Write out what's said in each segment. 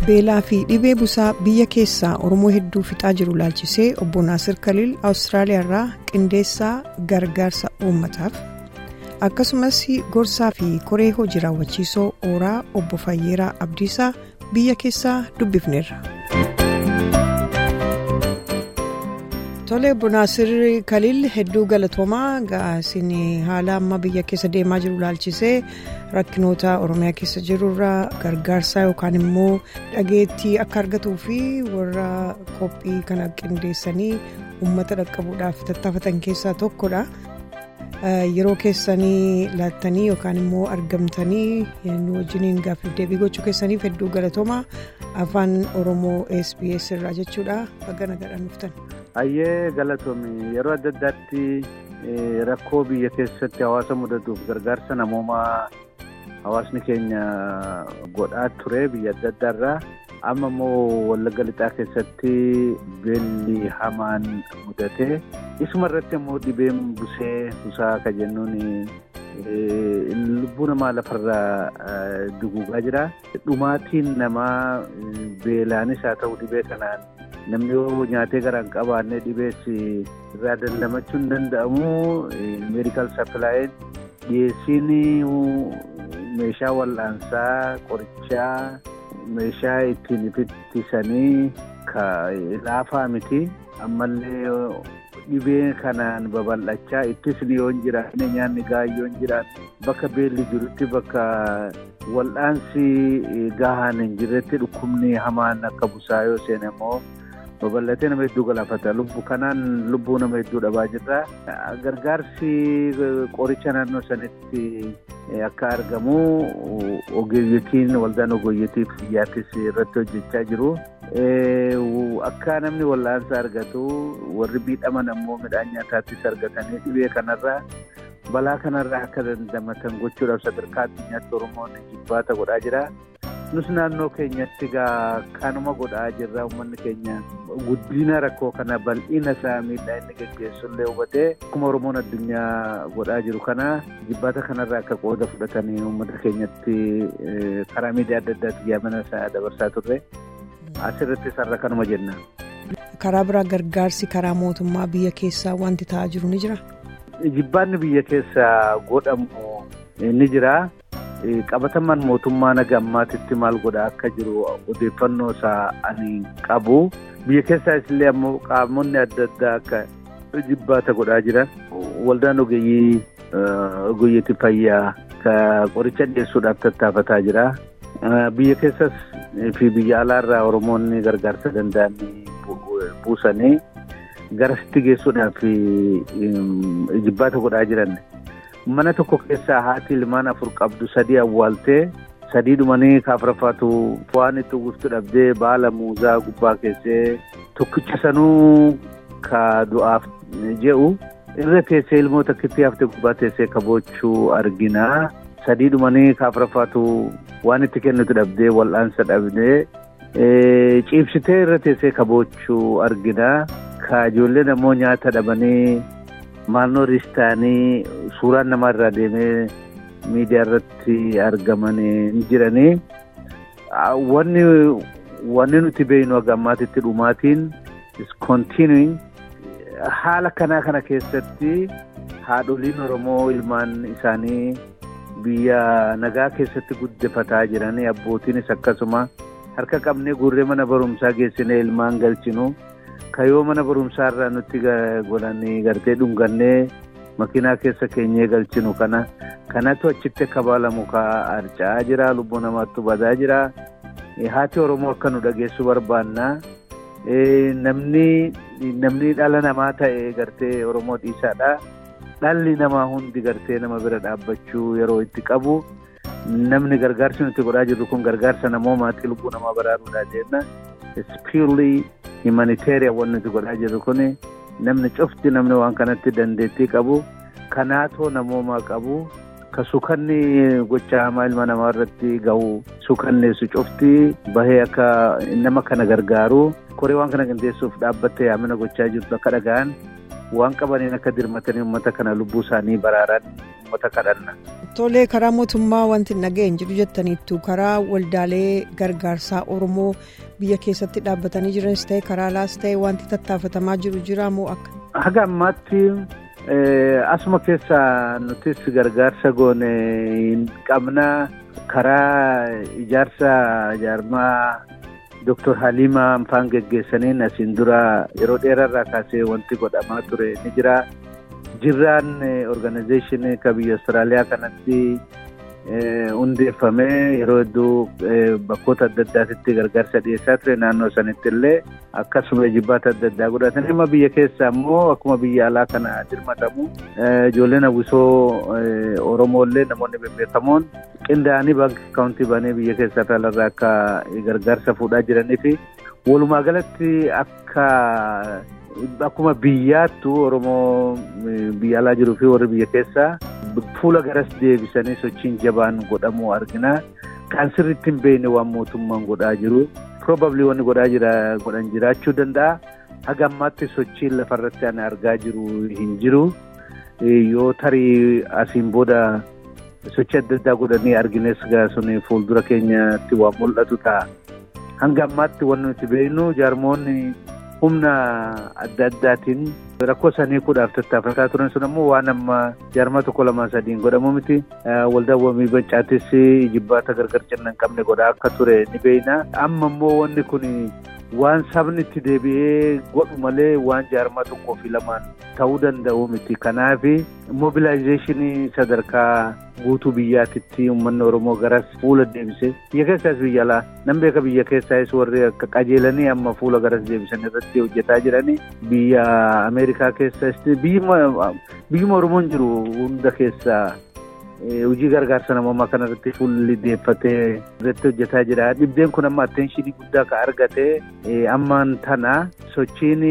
beelaa fi dhibee busaa biyya keessaa oromoo hedduu fixaa jiru laalchisee obbo naasir kaliil awustiraaliyaarraa qindeessaa gargaarsa uummataaf akkasumas gorsaa fi koree hojii raawwachiisoo ooraa obbo fayyeeraa abdiisaa biyya keessaa dubbifneerra. Tole obbo Naasir Kaliil hedduu galatoomaa isin haala amma biyya keessa deemaa jiru laalchisee rakkinoota Oromiyaa keessa jirurraa gargaarsaa yookaan immoo dhageettii akka argatuu fi warra qophii kana qindeessanii uummata dhaqqabuudhaaf tattaafatan keessaa tokkodha. Yeroo keessanii laattanii yookaan immoo argamtanii nu wajjiniin gaaffiif deebii gochuu keessaniif hedduu galatoomaa afaan Oromoo SBS irraa jechuudha baga nagaan dhuftan. Ayyee galatoomii yeroo adda addaatti rakkoo biyya keessatti hawaasa mudatuuf gargaarsa namoomaa hawaasni keenya godhaa ture biyya adda addaarraa amma immoo wallagga lixaa keessatti beelli hamaan mudate isuma irratti immoo dhibeen busee busaa ka jennuun lubbuu namaa lafarraa duguugaa jira dhumaatiin namaa beelaanis haa ta'u dhibee kanaan. namni yoo nyaatee garaan qabaanne dhibeessi irraa dandamachuu hin danda'amu meedikaal sapilaayin dhiyeessiin meeshaa wal'aansaa qorichaa meeshaa ittiin ittisanii laafaa miti ammallee dhibee kanaan babal'achaa ittisni yoo hin jiraanne nyaanni gahaa yoo hin jiraanne bakka beelli jirutti bakka wal'aansi gahaan hin jirretti dhukkubni hamaan akka busaa yoo seene immoo. babal'atee nama hedduu galaafata lubbuu kanaan lubbuu nama hedduu dhabaa jirra gargaarsi qoricha naannoo sanitti akka argamu ogeeyyotiin waldaan ogeeyyotii biyyaattis irratti hojjechaa jiru akka namni wal'aansa argatu warri miidhaman ammoo midhaan nyaataattis argatanii dhibee kanarraa balaa kanarraa akka dandamatan gochuudhaaf sadarkaa addunyaatti oromoon jibbaata godhaa jira. nus naannoo keenyatti gaa kanuma godhaa jirra uummanni keenya guddina rakkoo kana bal'ina isaa miidhaa inni geggeessullee hubatee akkuma oromoon addunyaa godhaa jiru kana jibbaata kanarraa akka qooda fudhatanii uummata keenyatti karaa miidiyaa adda addaatti yaamana isaa dabarsaa turre asirratti sarara kanuma jenna. karaa biraa gargaarsi karaa mootummaa biyya keessaa wanti ta'aa jiru ni jira. jibbaanni biyya keessaa godhamu ni jira. qabataman mootummaa naga ammaatitti maal godhaa akka jiru odeeffannoo isaa ani qabu biyya keessaas illee ammoo qaamonni adda addaa akka jibbaata godhaa jiran waldaan ogeeyyii ogeeyyiitti fayyaa ka qoricha dhiyeessuudhaaf tattaafataa jira biyya keessas fi biyya alaarraa oromoonni gargaarsa danda'an buusanii garasitti geessuudhaaf jibbaata godhaa jiran. mana tokko keessaa haati ilmaan afur qabdu sadii awwaaltee sadii dhumanii kaafraffaatu waan itti uwwiftu dhabdee baala muuzaa gubbaa keessee tokkicha sanuu ka du'aaf je'u irra teessee ilmoo takkitti haftee gubbaa teessee kaboochuu argina sadii dhumanii kaafraffaatu waan itti kennitu dhabdee wal'aansa dhabdee ciibsitee irra teessee kaboochuu argina ka ijoolleen ammoo nyaata dhabanii. maalnoo riistaanii suuraan namaa irraa deemee miidiyaa irratti argamanii jiranii wanni wanni nuti beeknu akka ammaatitti dhumaatiin is continuing haala kanaa kana keessatti haadholiin oromoo ilmaan isaanii biyya nagaa keessatti guddifataa jiranii abbootiinis akkasuma harka qabnee guurree mana barumsaa geessinee ilmaan galchinu. Kayoo mana barumsaarraa nutti godhanii gartee dhungannee makiinaa keessa keenyee galchinu kana kanatu achitti akka baalamu harca'aa jira lubbuu namaatti badaa jira haati oromoo akka nu dhageessu barbaanna namni namni dhala namaa ta'e gartee oromoo dhiisaadha dhalli namaa hundi gartee nama bira dhaabbachuu yeroo itti qabu namni gargaarsi nuti godhaa jirru kun gargaarsa namoomaatti lubbuu namaa baraaruudhaa jenna ispiirlii. himaniteeriyaa wanti nuti godhaa jirru kun namni cufti namni waan kanatti dandeettii qabu kanaatoo namoomaa qabu ka sukanni gocha hamaa ilma namaa irratti gahu sukanneessu cufti bahee akka nama kana gargaaru koree waan kana qindeessuuf dhaabbattee yaamina gochaa jirtu akka dhaga'an waan qabaniin akka dirmatanii uummata kana lubbuu isaanii baraaran uummata kadhanna. Tolee karaa mootummaa wanti naga'een jiru jettaniittu karaa waldaalee gargaarsaa Oromoo biyya keessatti dhaabbatanii jiranis ta'e karaa alaas ta'e wanti tattaafatamaa jiru jira moo akka? Haga ammaatti asuma keessa nutis gargaarsa goone hin qabna karaa ijaarsa jaarmaa Dr. Halimaa Anfaan geggeessaniin asiin dura yeroo dheerarraa kaasee wanti godhamaa ture ni jira. Jirraan organizeeshinii kan biyya Awustiraaliyaa kanatti hundeeffamee yeroo hedduu bakkoota adda addaatitti gargaarsa dhiyeessaa ture naannoo sanitti illee akkasuma jibbaata adda addaa godhatanii amma biyya keessa immoo akkuma biyya alaa kana dirmatamu ijoolleen hawwisoo Oromoo illee namoonni bebbeekamoon qindaa'anii baankii akaawuntii banee biyya keessaa fi alarraa akka gargaarsa fuudhaa jiranii fi walumaa galatti akka. Akkuma biyyaattu Oromoo biyya alaa jiruu fi warri biyya keessaa fuula garas deebisanii sochiin jabaan godhamu argina. Kan sirriitti hin beekne waan mootummaan godhaa jiru. Probably wanni godhaa jira godhan jiraachuu danda'a. Haga ammaatti sochiin lafarratti ani argaa jiru hin jiru. Yoo tarii asiin booda sochii adda addaa godhanii argines sun fuuldura keenyatti waan mul'atu ta'a. Hanga ammaatti wanti nuti beeknu jaarmoonni. humna adda addaatiin rakkoo sanii kuudhaaf tattaafataa turan sun ammoo waan amma jaarmaa tokko lama sadiin godhamu miti waldaan waamii bancaattis jibbaata gargar cinna hin qabne godhaa akka ture ni beekna amma immoo wanni kun waan sabni itti deebi'ee godhu malee waan jaarmaa tokkoo fi lamaan ta'uu danda'u miti kanaaf mobilaayizeeshinii sadarkaa guutuu biyyaatitti uummanni oromoo garas fuula deebise biyya keessaas biyya alaa nan beeka biyya keessaas warri akka qajeelanii amma fuula garas deebisan irratti hojjetaa jiranii biyya ameerikaa keessas biyyuma oromoon jiru hunda keessaa hojii gargaarsa namoomaa kanarratti fuulli deeffatee irratti hojjetaa jira dhibdeen kun amma atteenshinii guddaa ka argate ammaan tana sochiin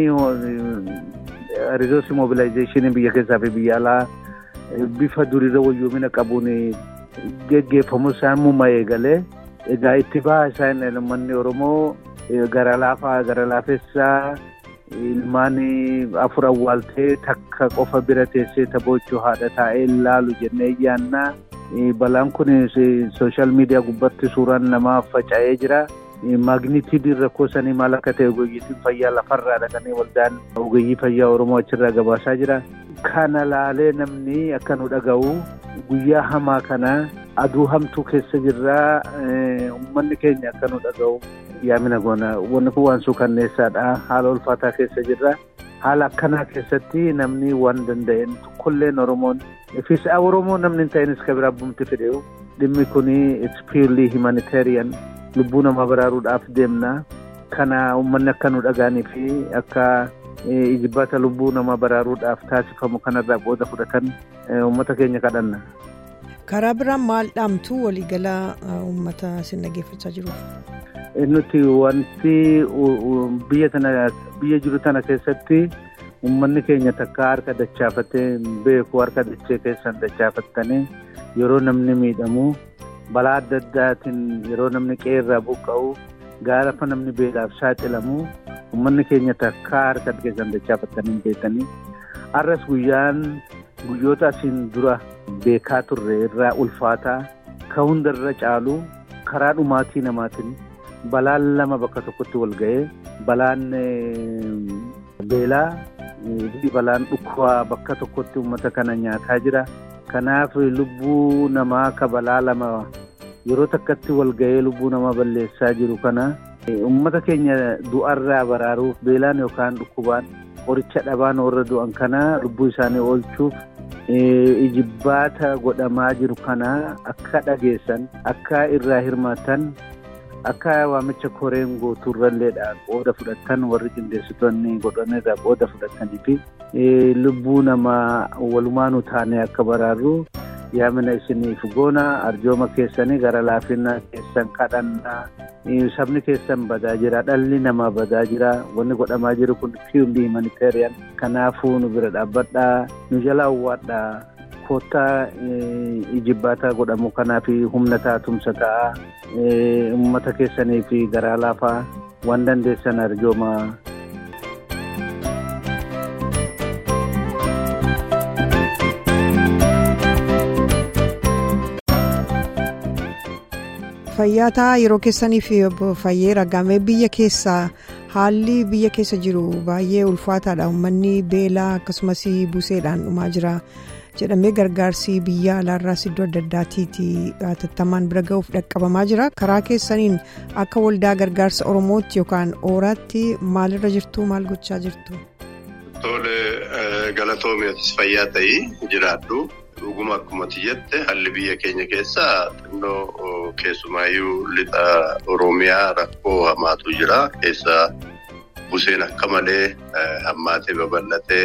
riizoorsii mobilaayizeeshinii biyya keessaa fi biyya alaa bifa duriirra wayyoomina qabuun geggeeffamu isaan mumma eegalee egaa itti baha isaan uummanni oromoo gara laafaa gara laafessaa ilmaan afur awwaaltee takka qofa bira teessee taphoochuu haadha taa'ee ilaalu jennee yaannaa balaan kun sooshaal miidiyaa gubbatti suuraan namaa faca'ee jira. Maagniitiidiin rakkoo sanii maal akka ta'e ogeeyyiin fayyaa lafarraa dhaqanii waldaan ogeeyyii fayyaa Oromoo achirraa gabaasaa jira. Kana laalee namni akka nu dhaga'u guyyaa hamaa kana aduu hamtuu keessa jirraa uummanni keenya akka nu dhaga'u yaamina goona. Wanni kun waan suukanneessaadha. Haala ulfaataa keessa jirra. Haala akkanaa keessatti namni waan danda'een tokkolleen Oromoon fiisaa Oromoo namni hin ta'inis kan biraa bumti fedheewu dhimmi kun it's purely humanitarian. lubbuu namaa baraaruudhaaf deemna kana uummanni akka nu dhagaanii fi akka ijibbaata lubbuu namaa baraaruudhaaf taasifamu kanarraa qooda fudhatan uummata keenya kadhanna. karaa biraan maal dhaamtu waliigalaa uummata isin dhaggeeffachaa jiruuf. nuti wanti biyya tana biyya jiru tana keessatti uummanni keenya takka harka dachaafatee beeku harka dachee keessan dachaafattanii yeroo namni miidhamu. balaa adda addaatiin yeroo namni qeerraa buqqa'u gaafa namni beelaaf saaxilamu uummanni keenya takkaa harka keessan dachaafatanii beekanii har'as guyyaan guyyoota asiin dura beekaa turre irraa ulfaataa ka hundarra caalu karaa dhumaatii namaatiin balaan lama bakka tokkotti wal ga'ee balaan beelaa balaan dhukkubaa bakka tokkotti uummata kana nyaataa jira. Kanaaf lubbuu namaa ka balaa lama yeroo takkatti wal ga'ee lubbuu namaa balleessaa jiru kana uummata keenya du'arraa baraaruuf beelaan yookaan dhukkubaan qoricha dhabaan warra du'an kana lubbuu isaanii oolchuuf ijibbaata godhamaa jiru kana akka dhageessan akka irraa hirmaatan akka waamicha koreen gootuurralleedha qooda fudhatan warri qindeessitoonni godhanirraa qooda fudhatanii fi lubbuu namaa walumaanuu taanee akka baraarru yaamina isiniif goona arjooma keessanii gara laafina keessan kadhannaa sabni keessan badaa jira dhalli namaa badaa jira wanni godhamaa jiru kun purely humanitarian kanaafuu nu bira dhaabbadhaa nu jala uwwaadhaa koottaa ijibbaata godhamu kanaa fi humna taatumsa ta'a uummata keessanii fi garaa laafaa waan dandeessan arjooma. Fayyaataa yeroo keessaniif fayyeera gamee biyya keessaa haalli biyya keessa jiru baay'ee ulfaataadha uummanni beelaa akkasumas buseedhaan dhumaa jira jedhamee gargaarsi biyya alaarraas iddoo adda addaatiiti hatattamaan bira ga'uuf dhaqqabamaa jira karaa keessaniin akka waldaa gargaarsa oromootti yookaan ooraatti maalirra jirtu maal gochaa jirtu. Tole galatoomiyatis fayyaa ta'ii jiraadhu. Dhuguma akkumatti jette haalli biyya keenya keessaa xinnoo keessumaayyuu lixa Oromiyaa rakkoo hamaatu jira. Keessaa buseen akka malee hammaatee babal'atee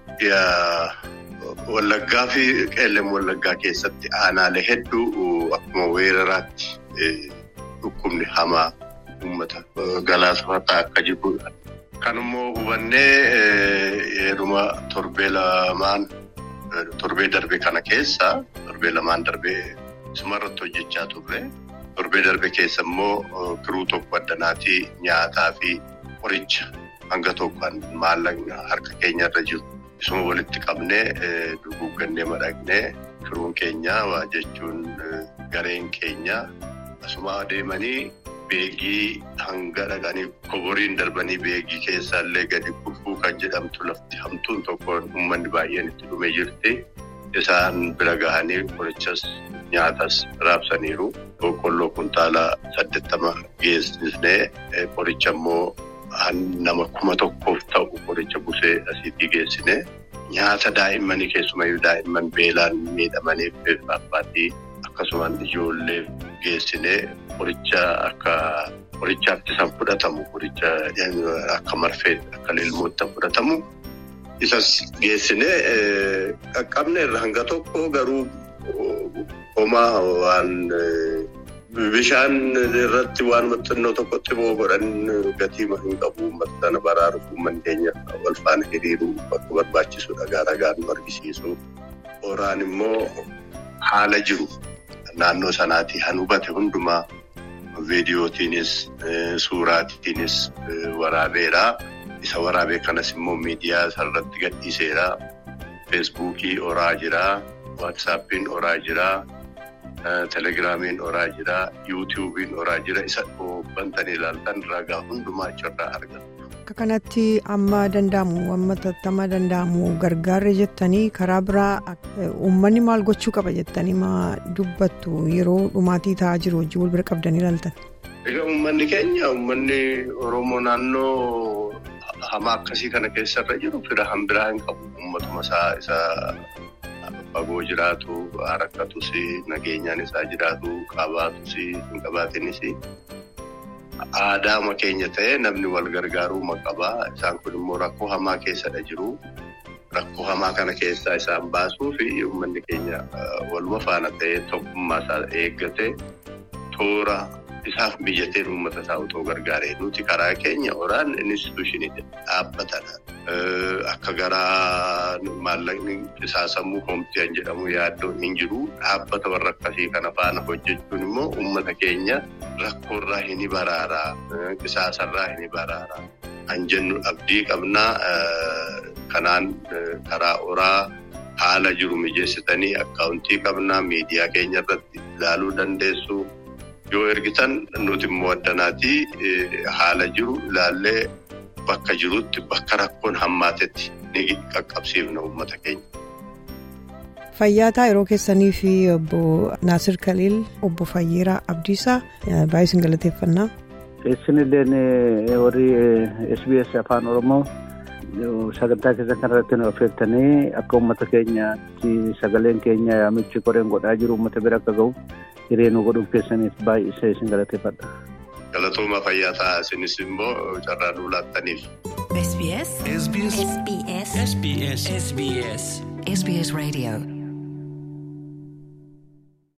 wallaggaa fi qeellam wallaggaa keessatti aanaalee hedduu akkuma weeraraatti dhukkubni hamaa uummata galaafataa akka jirudha. Kanummoo hubannee yeruma torbee lamaan. Torbee darbe kana keessa torbee lamaan darbee sumarratti hojjechaa turre torbee darbe keessa immoo kiruu tokko addanaatii nyaataa fi qoricha hanga tokkoon maallaqa harka keenyarra jiru isuma walitti qabnee duguuggannee madaqnee kiruun keenya waa jechuun gareen keenya asuma adeemanii beegii hanga dhaqanii koboriin darbanii beegii keessaallee gadi kufuu kan jedhamtu lafti hamtuun tokko uummanni baay'een itti dhumee jirti. Isaan bira gahanii qorichas nyaatas raabsaniiru. Boqqolloo kuntaala saddeettama geessisnee qoricha immoo nama kuma tokkoof ta'u qoricha busee asiitii geessine. Nyaata daa'immanii keessumayyuu daa'imman beelaan miidhamaniif abbaatii akkasumas ijoollee geessine qoricha akka qorichaatti isaan fudhatamu qoricha akka marfee akka lilmootti fudhatamu. Isas geessinee qaqqabne irra hanga tokko garuu homaa waan bishaan irratti waan xinnoo tokkotti boo godhan gatii hin qabu uummata sana baraaruuf uummanni keenya wal faana hiriiruu bakka barbaachisu dhagaa dhagaan nu argisiisu. Oraan immoo haala jiru naannoo sanaatii han hubate hundumaa viidiyootiinis suuraatiinis waraabeera. Isa waraabee kanas immoo miidiyaa irratti gadhiiseera. Feesbuukii oraa jira. Waatsaappiin oraa jira. Telegiraamiin oraa jira. Yuutuubiin oraa jira. Isa bantanii ilaaltan ragaa hundumaa achirraa argatu. Akka kanatti amma danda'amu amma tattamaa danda'amu gargaarre jettanii karaa biraa uummanni maal gochuu qaba jettanii maa dubbattu yeroo dhumaatii ta'aa jiru wajjin wal bira qabdanii ilaaltan. Egaa uummanni keenya uummanni Oromoo naannoo. Hamaa akkasii kana keessarra jiru fira hanbiraa hin qabu. Uummatuma isaa isa fagoo jiraatu, rakkatus, nageenyaan isaa jiraatu, qabaatus, hin qabaatinis. Aadaama keenya ta'ee namni wal gargaaruu qabaa. Isaan kun immoo rakkoo hamaa keessadha jiru. Rakkoo hamaa kana keessaa isaan baasuu fi uummanni keenya waluma faana ta'ee tokkummaa isaa eeggate toora. Isaaf biyyatee uummata isaa otoo gargaaree nuti karaa keenya oraan instituushinii dhaabbatadha. Akka garaa maallaqni qisaasamuu hoomtiyan jedhamu yaaddoon hin jiru. Dhaabbata warra akkasii kana faana hojjechuun immoo uummata keenya rakkoorraa hin baraaraa, qisaasarraa hin baraaraa. Kan jennu abdii qabnaa kanaan karaa oraa haala jiru mijeessitanii akkaawuntii qabnaa miidiyaa keenya irratti ilaaluu dandeessu. Yoo ergitan nuti immoo addanaatii haala jiru ilaallee bakka jirutti bakka rakkoon hammaatetti ni qaqqabsiifna uummata keenya. Fayyaataa yeroo keessanii fi obbo Naasir Kaliil obbo Fayyeeraa Abdiisaa baay'ee isin galateeffannaa. Isinilleen warri SBS Afaan Oromoo sagantaa keessan kanarratti nu affeertanii akka uummata keenyaatti sagaleen keenya yaamichi koreen godhaa jiru uummata bira akka ga'u. hiree nu godhuuf keessaniif baay'isee isin galateeffadha. Galatooma fayyaa ta'aa isinis immoo carraa nuu laattaniif. SBS. SBS. SBS. SBS. SBS Radio.